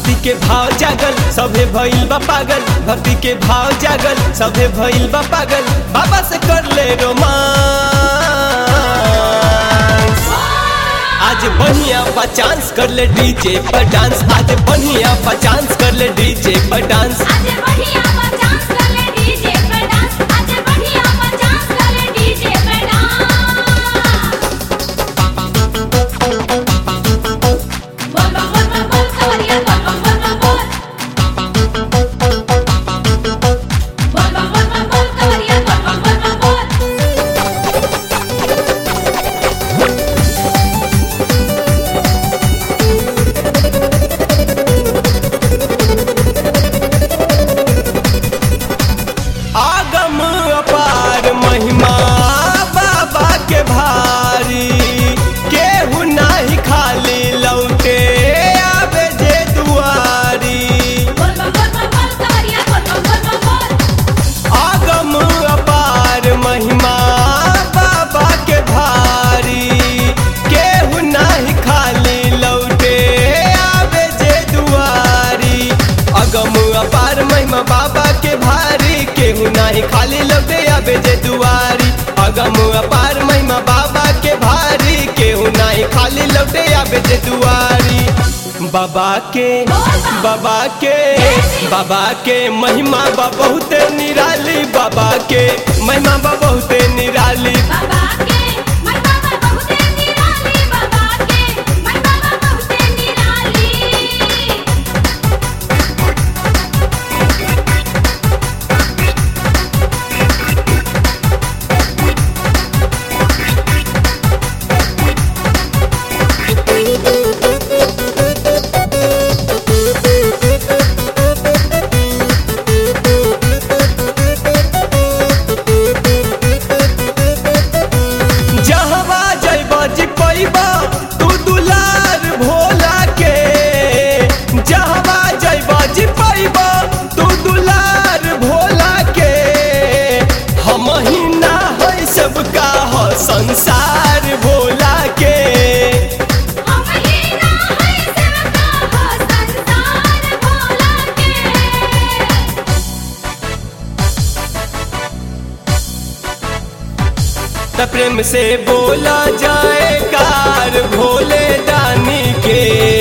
भक्ति के भाव जागल सभे भइल बा पागल भक्ति के भाव जागल सभे भइल बा पागल बाबा से कर ले रोमांस आज बढ़िया बा चांस कर ले डीजे पर डांस आज बढ़िया बा चांस कर ले डीजे पर डांस आज बढ़िया मचास कर ले डीजे पे डांस आज बढ़िया मचास कर ले डीजे पे डांस बोल बोल बोल बोल बोल कवरिया बोल बोल बोल बोल बोल बोल बोल बोल बोल बोल कवरिया बोल बोल बोल बोल बोल आगम अपार महिमा बाबा के भारी केहू नाही खाली लौटे आवे जे दुआरी बोल बोल बोल बोल बोल कवरिया बोल बोल बोल बोल बोल आगम अपार महिमा बाबा के भारी केहू नाही खाली लौटे आवे जे दुआरी अगम अपार महिमा बाबा के भारी केहू नाही खाली लौटे आवे जे दुआरी अगम अपार महिमा बाबा के भारी केहू नाही खाली लौटे आवे जे दुआरी बाबा के बाबा के बाबा के महिमा बा बहुते निराली बाबा के महिमा बा बहुते निराली बाबा के मैं बाबा बहुते निराली बाबा के मैं बाबा बहुते निराली जहवा जइबा जी पैबा तू दुलार भोला के जहवा जइबा जी पैबा तू दुलार भोला के हम ही ना है सबका हो संसार भोला के हम ही ना है सबका हो संसार भोला के त प्रेम से बोला जाए कार भोले दानी के